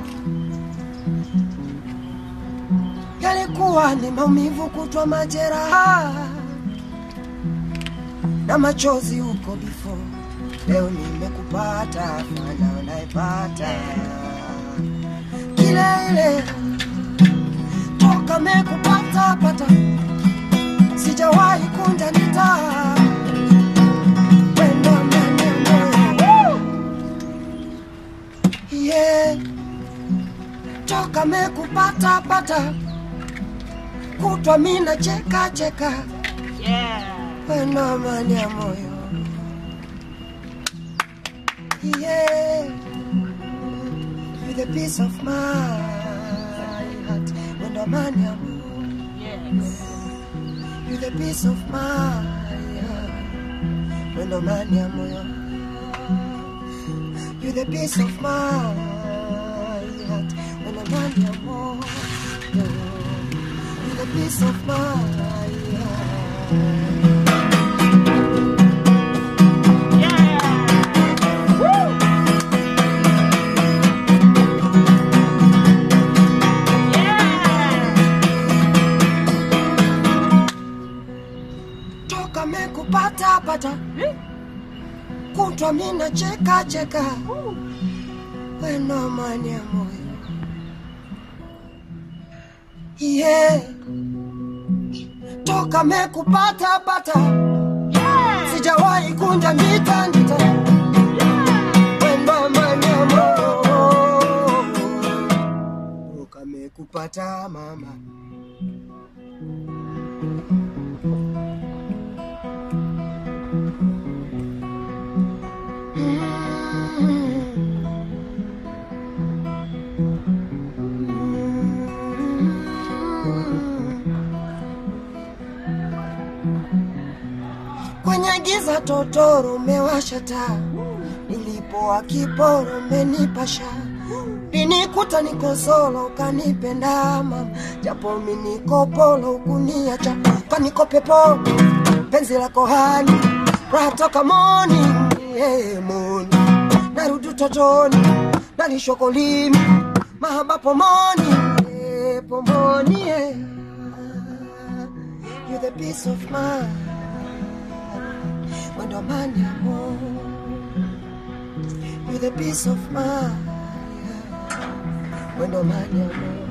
yalikuwa ni maumivu kutwa majeraha na machozi huko before. Leo nimekupata, fanya unaipata kile ile toka mekupata pata, sijawahi kunja nita wendo ndani ya moyo yeah. Toka mekupata pata, kutwa mina cheka cheka wendo amani ya moyo yeah. With a piece of my heart wendo amani ya moyo With a piece of my heart wendo amani ya moyo With a piece of my heart wendo amani ya moyo With a piece of my heart toka mekupata pata kutwa mina cheka cheka weno amani ya moyo yeah. toka mekupata pata sijawahi kunja ndita ndita weno amani ya moyo toka mekupata mama kwenye giza totoro umewasha taa, nilipoa kiporo umenipasha, linikuta niko solo ukanipenda mama, japo mi niko polo ukuniacha, kaniko pepo penzi lako hani raha toka moni hey, moni narudi utotoni nalishokolimi mahaba pomoni hey, pomoni hey. You the peace of mind Wendo amani ya moyo You the peace of mind Wendo amani ya moyo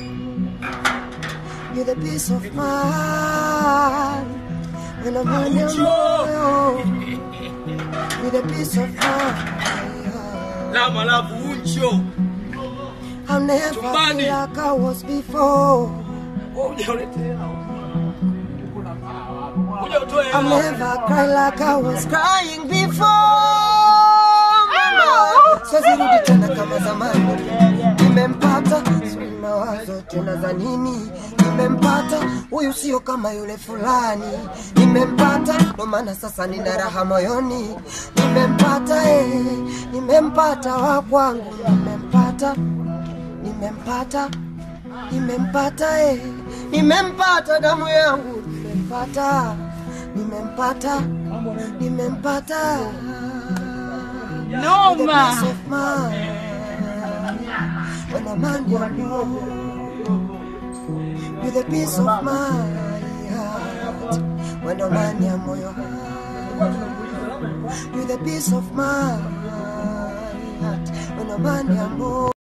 You the peace of mind Wendo amani ya moyo You the peace of mind Lama lavu uncho. I'll never Chumbani. feel like I was before Kuja utoe I'll hela. never cry like I was crying before mama. Siwezi rudi tena kama zamani, nimempata sijui mawazo tena za nini, nimempata huyu sio kama yule fulani, nimempata ndo maana sasa nina raha moyoni, nimempata eh, nimempata wa kwangu, nimempata nimempata nimempata eh, nimempata damu yangu nimempata nimempata nimempata Noma. With a piece of mind, when a man you know, with a piece of my heart, when a man you moyo, with a piece of my heart, when a man you know.